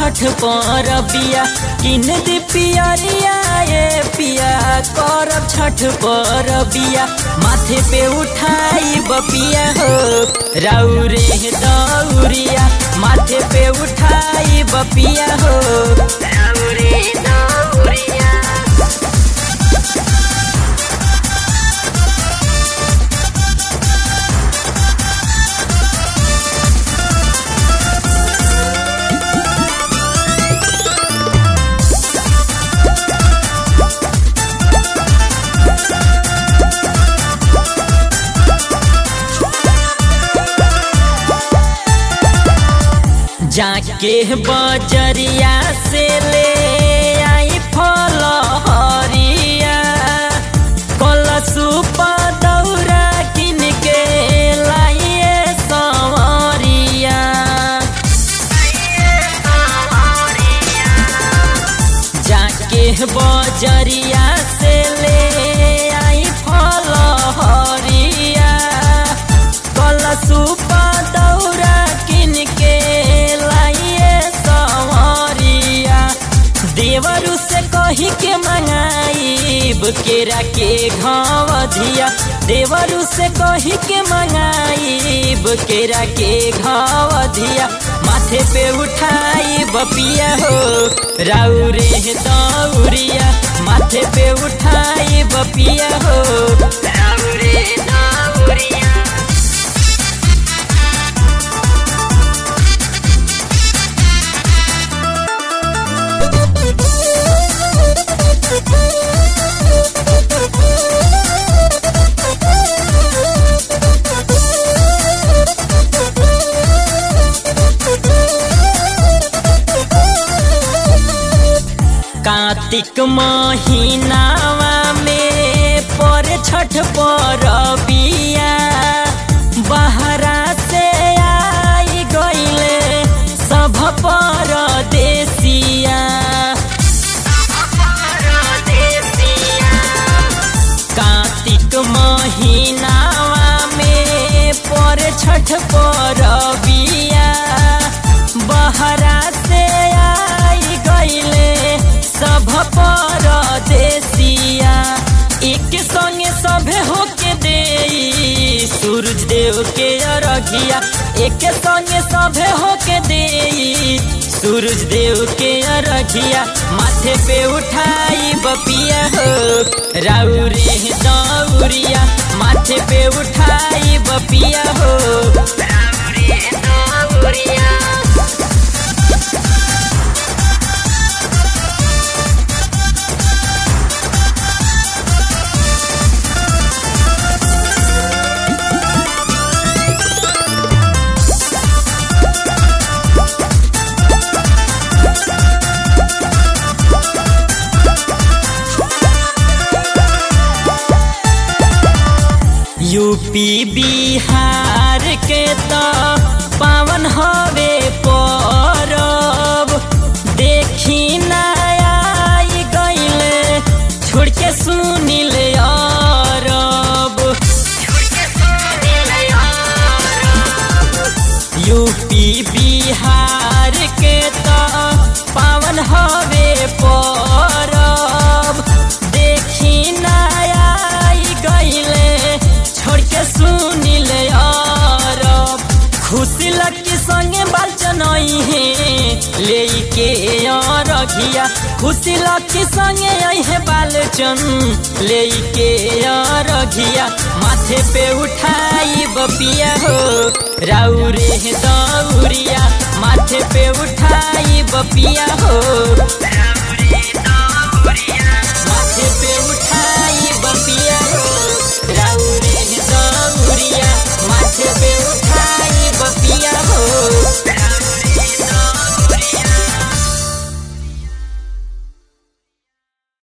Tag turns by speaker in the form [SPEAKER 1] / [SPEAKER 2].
[SPEAKER 1] छठ पर बिया किन दी पियरिया ये पिया करब छठ पर बिया माथे पे उठाई बपिया हो राउरे दौरिया माथे पे उठाई बपिया हो राउरे दौरिया जाके बजरिया से ले आई फल हरिया कलसुप दौरा किन के लाइए सवरिया जाके बजरिया से ले आई फल हरिया कलसुप दौरा किन के लाइए सवरिया देवरु से कही के मंगाईब केरा के घाव धिया देवरु से कही के मंगाईब केरा के घाव धिया माथे पे उठाई बपिया हो राउरे दौरिया माथे पे उठाई बपिया हो राउरे दौरिया कार्तिक महीनावा में पर छठ पर बिया बहरा से आई गईले सब पर देसिया कार्तिक महीनावा में पर छठ पर बिया बहरा से आई गईले सब पर देसिया एक संगे सभे होके दे सूरज देव के अरघिया एक संगे सभे होके दे सूरज देव के अरघिया माथे पे उठाई बपिया हो राउरे दौरिया माथे पे उठाई बपिया हो राउरे दौरिया यूपी बिहार के तो पावन हवे परब देखी नई गईले छोड़ के सुनिल अरब यूपी बिहार के तो पावन हवे परब देखी नई गईले छोड़ के सुनिल अरब खुशी लकी संगे बालचन है ले के रघिया खुशी लकी संगे है बालचन ले के रघिया माथे पे उठाई बपिया हो राउरे दौरिया माथे पे उठाई बपिया हो